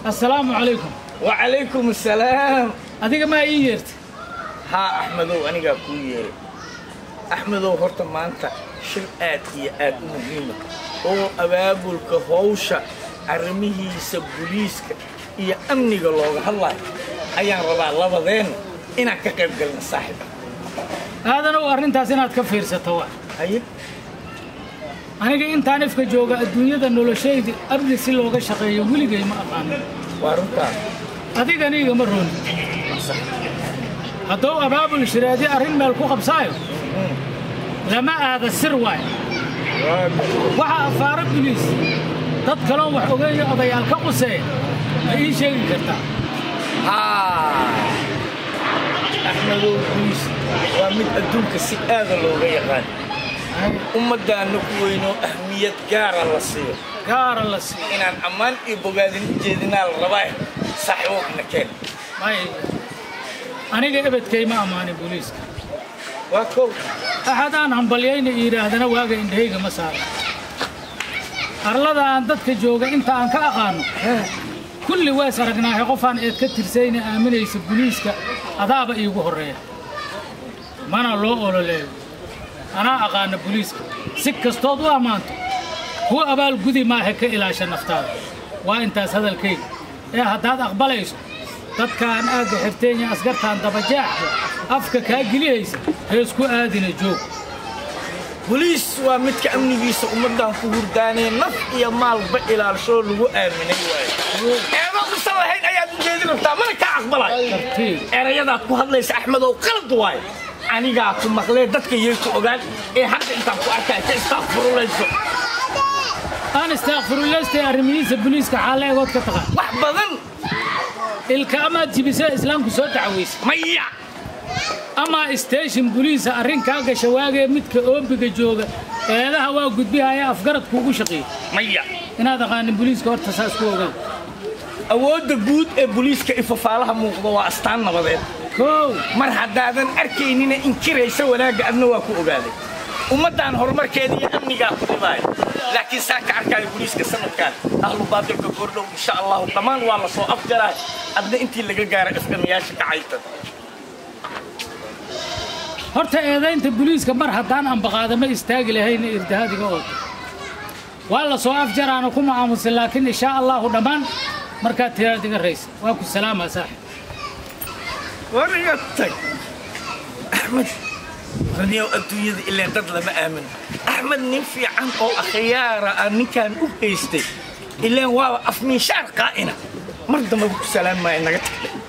assalaamu calaykum wacalaykum assalaam adiga maa ii yeertay haa axmedow anigaa kuu yeeray axmedow horta maanta shir aad iyo aad u muhiima oo abaabulka howsha arrimihiisa buliiska iyo amniga looga hadlayo ayaan rabaa labadeenna inaan ka qayb galna saaxiiba aadanow arrintaas inaad ka fiirsato wa haye aniga intaan ifka jooga adduunyada noloshayda amni si looga shaqeeyo weligay ma aqaanin waa runtaa adigana ma rooni hadduu abaabul shiraadi arrin meel ku qabsaayo lama aada sir waayo waxa afaaro biliis dad kaloo wax ogeeyo odayaal ka quseeya ma ii sheegi kartaa haa axmedow buliis waa mid adduunka si aada looga yaqaan ummaddaanna ku weynoo ahmiyad gaara la siiyo gaara la siiyo inaan ammaan iyo bogaadin u jeedinaa la rabaa saaxiibokna keen may aniga ebedkay ma ammaanin booliiska waa kow axad aan hambalyayna yidhaahdana waaga indhahayga ma saara arlada aan dadka jooga inta aan ka aqaano kulli ways aragnaahay qofaan eed ka tirsayna aaminaysa buliiska adaaba iigu horreeya mana loo ololeeyo anaa aqaana buliiska si kastood u ammaanto kuwa abaal gudi maaha ka ilaasha naftaada waa intaas hadalkayga ee haddaad aqbalayso dadkaan aagga xirteenya askartaan dabajaaxda afka kaa gelihaysa heesku aadina joog boliis waa midka amnigiisa ummaddan ku hurdaanee naf iyo maalba ilaalshoo lagu aaminay waayo eeba usan lahayn ayaad ujeedin rabtaa mana kaa aqbalay tartiib erayadaad ku hadlaysa axmedow qalad waayo anigaa ku maqlee dadka yay ku ogaan ee hadda intaan ku arkaya ka istaaqfurulayso aan istaakfirullaystay arrimihiisa buliiska xaalla egood ka taqaan wax badan ilka amaad jibisee islaamku soo dacwaysa maya amaa station buliisa arrin kaa gasha waagee midka oobiga jooga eedaha waa gudbihaya afgarad kuugu shaqeeya maya inaad aqaanin buliiska horta saas ku ogaad awoodda guud ee boliiska ifafaalaha muuqda waa astaan nabadeed kow mar haddaadan arkaynina inkiraysa wanaagga adna waa ku ogaaday ummaddan horumarkeeda iyo amnigaa ku dhibaayo laakiin saa ka arkaayo boliiska sanadkan ahlu baadilka goordhow insha allahu dhammaan waa la soo afjaraay adna intii laga gaara ifdhamiyaasha kacayta horta eedaynta buliiska mar haddaan ambaqaada ma istaagi lahayna irdahaadiga ooda waa la soo afjaraana ku macaamusan laakiin inshaa allahu dhammaan markaad tiraad iga raysa waa ku salaamaa saaxib war iga tag axmed raniyow adduunyada ileen dad lama aamino axmed nin fiican oo akhyaara ah ninkaan u haystay ileen waaba afmiishaar qaa'ina mar damba ku salaam maayo naga tagdhe